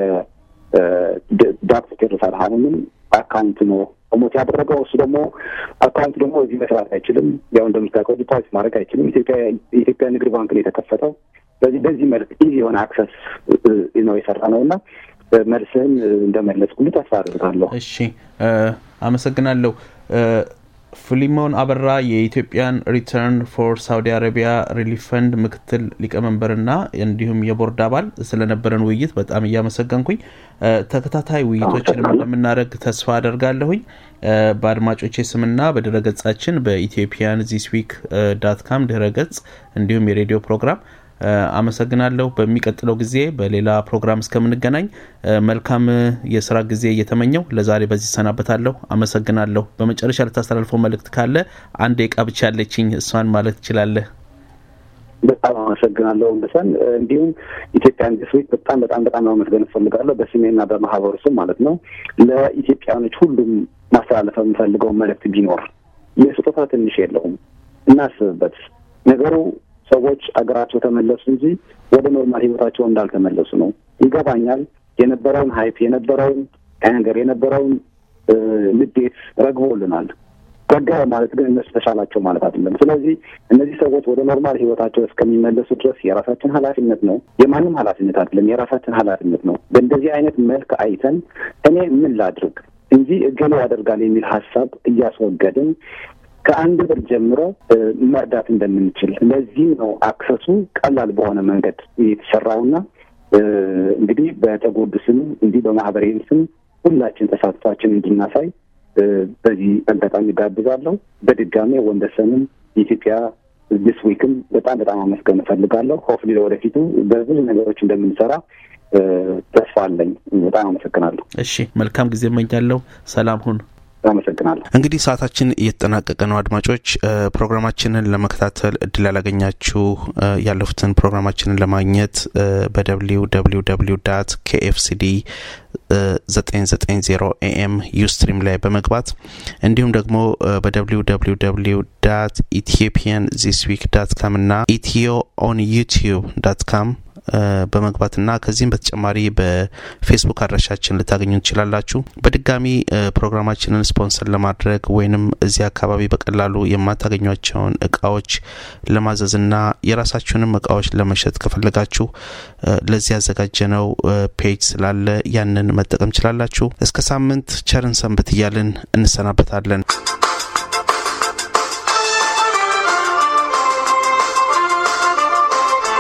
የዳክተር ቴድሮስ አድሃኖምን አካውንት ነው ፕሮሞት ያደረገው። እሱ ደግሞ አካውንት ደግሞ እዚህ መስራት አይችልም። ያው እንደምታውቀው ዲፖዚት ማድረግ አይችልም። ኢትዮጵያ የኢትዮጵያ ንግድ ባንክ ነው የተከፈተው። በዚህ በዚህ መልክ ኢዚ የሆነ አክሰስ ነው የሰራ ነው እና መልስህን እንደመለስኩልህ ተስፋ አድርጋለሁ። እሺ፣ አመሰግናለሁ። ፊሊሞን አበራ የኢትዮጵያን ሪተርን ፎር ሳውዲ አረቢያ ሪሊፍ ፈንድ ምክትል ሊቀመንበርና እንዲሁም የቦርድ አባል ስለነበረን ውይይት በጣም እያመሰገንኩኝ ተከታታይ ውይይቶችንም እንደምናደርግ ተስፋ አደርጋለሁኝ። በአድማጮቼ ስምና በድረገጻችን በኢትዮጵያን ዚስ ዊክ ዳት ካም ድረገጽ እንዲሁም የሬዲዮ ፕሮግራም አመሰግናለሁ። በሚቀጥለው ጊዜ በሌላ ፕሮግራም እስከምንገናኝ መልካም የስራ ጊዜ እየተመኘው ለዛሬ በዚህ ሰናበታለሁ። አመሰግናለሁ። በመጨረሻ ልታስተላልፈው መልእክት ካለ አንድ ደቂቃ ብቻ ያለችኝ እሷን ማለት ትችላለህ። በጣም አመሰግናለሁ እንደሰን እንዲሁም ኢትዮጵያን ዲስ ዊክ በጣም በጣም በጣም ማመስገን እፈልጋለሁ በስሜና በማህበሩ ስም ማለት ነው። ለኢትዮጵያኖች ሁሉም ማስተላለፍ የምፈልገው መልእክት ቢኖር የስጦታ ትንሽ የለውም፣ እናስብበት ነገሩ ሰዎች አገራቸው ተመለሱ እንጂ ወደ ኖርማል ህይወታቸው እንዳልተመለሱ ነው። ይገባኛል። የነበረውን ሀይፕ የነበረውን ነገር የነበረውን ንዴት ረግቦልናል። ረጋ ማለት ግን እነሱ ተሻላቸው ማለት አይደለም። ስለዚህ እነዚህ ሰዎች ወደ ኖርማል ህይወታቸው እስከሚመለሱ ድረስ የራሳችን ኃላፊነት ነው። የማንም ኃላፊነት አይደለም፣ የራሳችን ኃላፊነት ነው። በእንደዚህ አይነት መልክ አይተን እኔ ምን ላድርግ እንጂ እገሌ ያደርጋል የሚል ሀሳብ እያስወገድን ከአንድ ብር ጀምሮ መርዳት እንደምንችል ለዚህም ነው አክሰሱ ቀላል በሆነ መንገድ የተሰራውና እንግዲህ በተጎዱ ስም እንዲህ በማህበሬም ስም ሁላችን ተሳትፏችን እንድናሳይ በዚህ አጋጣሚ ጋብዛለሁ። በድጋሜ ወንደሰንም የኢትዮጵያ ዲስ ዊክም በጣም በጣም አመስገን እፈልጋለሁ። ሆፍሊ ለወደፊቱ በብዙ ነገሮች እንደምንሰራ ተስፋ አለኝ። በጣም አመሰግናለሁ። እሺ፣ መልካም ጊዜ እመኛለሁ። ሰላም ሁን። አመሰግናለሁ። እንግዲህ ሰዓታችን እየተጠናቀቀ ነው። አድማጮች ፕሮግራማችንን ለመከታተል እድል ያላገኛችሁ ያለፉትን ፕሮግራማችንን ለማግኘት በደብሊው ደብሊው ደብሊው ዳት ኬኤፍሲዲ 990 ኤኤም ዩስትሪም ላይ በመግባት እንዲሁም ደግሞ በደብሊው ደብሊው ደብሊው ዳት ኢትዮጵያን ዚስ ዊክ ዳት ካም እና ኢትዮ ኦን ዩቲዩብ ዳት ካም በመግባትና ከዚህም በተጨማሪ በፌስቡክ አድራሻችን ልታገኙ ትችላላችሁ። በድጋሚ ፕሮግራማችንን ስፖንሰር ለማድረግ ወይንም እዚህ አካባቢ በቀላሉ የማታገኟቸውን እቃዎች ለማዘዝና የራሳችሁንም እቃዎች ለመሸጥ ከፈለጋችሁ ለዚህ ያዘጋጀነው ፔጅ ስላለ ያንን መጠቀም ችላላችሁ። እስከ ሳምንት ቸርን ሰንብት እያልን እንሰናበታለን።